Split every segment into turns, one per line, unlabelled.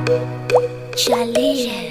Charlie.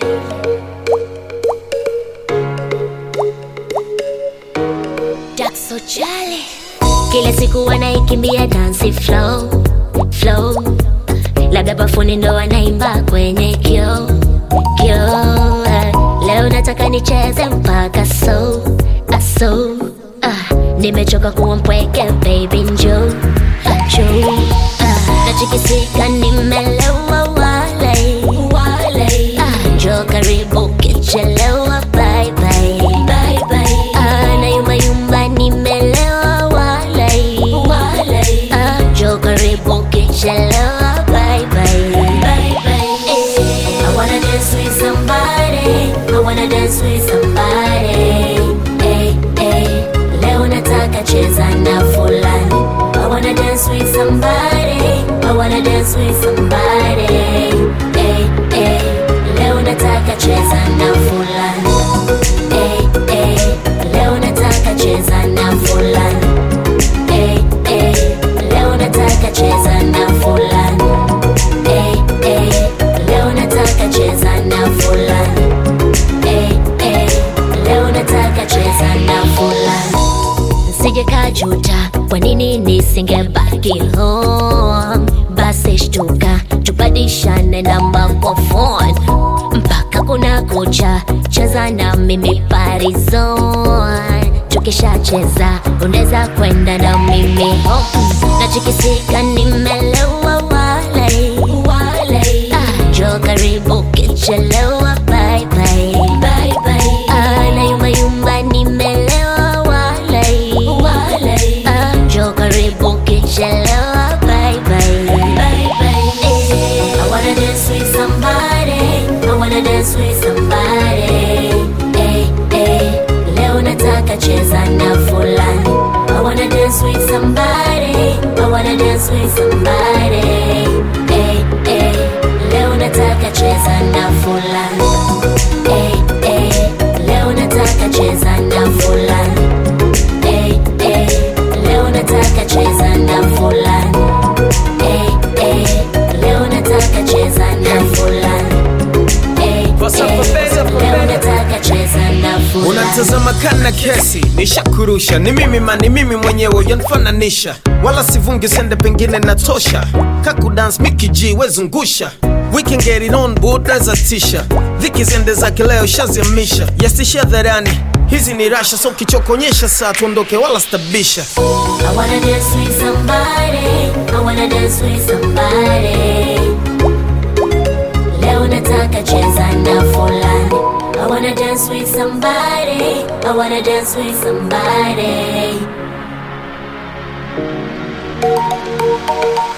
Jackso Charlie. Kila siku wanaikimbia dance flow flow, labda bafuni ndo wanaimba kwenye kio kio. Leo nataka nicheze mpaka so aso. Ah, nimechoka kuwa mpweke baby, njoo njoo. Ah, nachikisika nimelewa wale wale. Ah, njoo karibu kichelewa bye bye bye bye. Ah, na yumba yumba nimelewa wale wale. Ah, njoo karibu kichelewa bye bye bye bye. Eh, I wanna dance with somebody. I wanna dance with somebody. Hey, hey. Leo nataka cheza na fulani. I wanna dance with somebody. I wanna dance with somebody. Hey, hey. Leo nataka cheza na fulani. Hey, hey. Leo nataka cheza na fulani. Hey, hey. Leo nataka cheza na fulani. Hey, hey. Leo nataka cheza na fulani. Hey, hey. Leo nataka cheza na fulani. Sije kajuta, kwa nini nisingebaki home? Basi shtuka, tubadishane namba kwa phone mpaka kuna kucha, cheza na mimi parizon. Tukishacheza unaweza kwenda na mimi home, nachikisika nimelewa wale wale. Ah, njoo karibu kichelewa, bye bye bye bye. Ah, na yumba yumba nimelewa wale wale. Ah, njoo karibu kichelewa, bye bye bye bye. Eh, I wanna dance with somebody. I wanna dance with somebody. Eh, eh, leo nataka cheza na fulani. I wanna dance with somebody. I wanna dance with somebody. Eh, eh, leo nataka cheza na fulani. Eh, eh, leo nataka cheza na fulani. Eh, eh, leo nataka cheza na fulani. Eh, eh, leo nataka cheza na fulani. Eh, eh, leo nataka cheza na fulani.
unatazama kana kesi nishakurusha ni mimi ma ni mimi mwenyewe ujanifananisha wala sivungi sende pengine natosha kakudans mikiji wezungusha We can get it on buda za tisha dhiki zende zake leo shaziamisha yastisha dharani hizi ni rasha so kichokonyesha saa tuondoke wala stabisha
I wanna dance with somebody. I wanna dance with somebody. Leo nataka cheza na fulani. I wanna dance with somebody. I wanna dance with somebody.